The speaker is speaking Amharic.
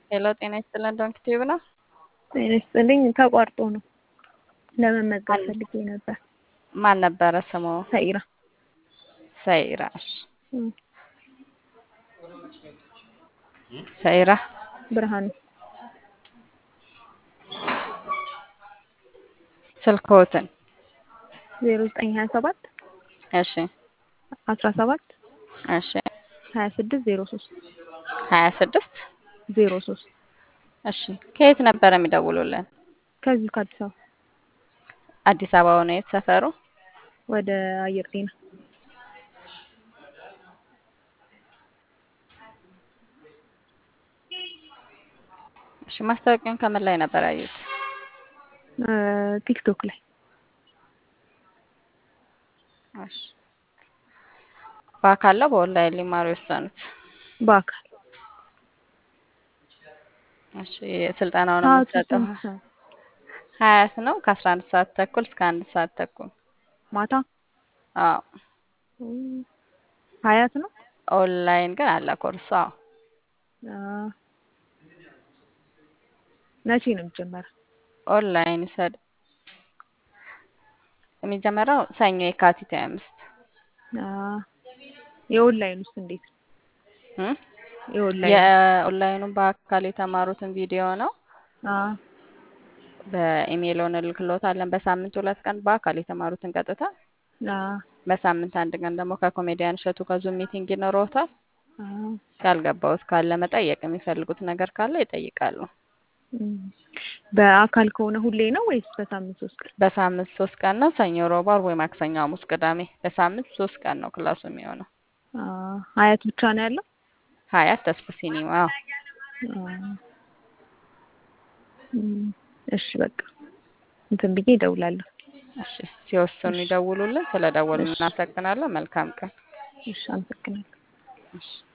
ሄሎ ጤና ይስጥልን ዶንክ ቲዩብ ነው። ጤና ይስጥልኝ። ተቋርጦ ነው ለመመዝገብ ፈልጌ ነበር። ማን ነበረ ስሙ? ሰኢራ ሰኢራ። እሺ እም፣ ሰኢራ ብርሃኑ ስልክዎትን? ዜሮ ዘጠኝ ሀያ ሰባት እሺ አስራ ሰባት እሺ ሀያ ስድስት ዜሮ ሶስት ሀያ ስድስት ዜሮ ሶስት እሺ ከየት ነበረ የሚደውሉልን? ከዚሁ ከአዲስ አበባ አዲስ አበባ ነው። የት ሰፈሩ? ወደ አየር ጤና እሺ ማስታወቂያውን ከምን ላይ ነበር ያዩት? እ፣ ቲክቶክ ላይ እሺ በአካል ነው በኦንላይን ሊማሩ የወሰኑት? በአካል እሺ ስልጠናውን ሰዓቱ የምትሰጠው ስንት ሰዓት? ሀያት ነው ከአስራ አንድ ሰዓት ተኩል እስከ አንድ ሰዓት ተኩል። ማታ አዎ እም፣ ሀያት ነው። ኦንላይን ግን አለ ኮርሱ። አዎ አ፣ መቼ ነው የሚጀመረው? ኦንላይን ይሰድ የሚጀመረው ሰኞ የካቲት ሃያ አምስት አ፣ የኦንላይን ውስጥ እንዴት ነው? እም? የኦንላይን የኦንላይኑን በአካል የተማሩትን ቪዲዮ ነው አ፣ በኢሜይል እንልክሎታለን። በሳምንት ሁለት ቀን በአካል የተማሩትን ቀጥታ፣ አ፣ በሳምንት አንድ ቀን ደግሞ ከኮሜዲያን እሸቱ ከዙም ሚቲንግ ይኖረውታል። አ፣ ካልገባውት ካለ መጠየቅ የሚፈልጉት ነገር ካለ ይጠይቃሉ። እም። በአካል ከሆነ ሁሌ ነው ወይስ በሳምንት ሶስት ቀን? በሳምንት ሶስት ቀን ነው። ሰኞ፣ ሮብ፣ ዓርብ ወይ ማክሰኞ፣ ሐሙስ፣ ቅዳሜ። በሳምንት ሶስት ቀን ነው ክላሱ የሚሆነው። አ፣ ሀያት ብቻ ነው ያለው? ሀያት ተስፉ ሲኒማ። አዎ አ፣ እም፣ እሺ በቃ እንትን ብዬ እደውላለሁ። እሺ ሲወስኑ ይደውሉልን። ስለ ደወሉ እሺ እናመሰግናለን። መልካም ቀን። እሺ፣ አመሰግናለሁ። እሺ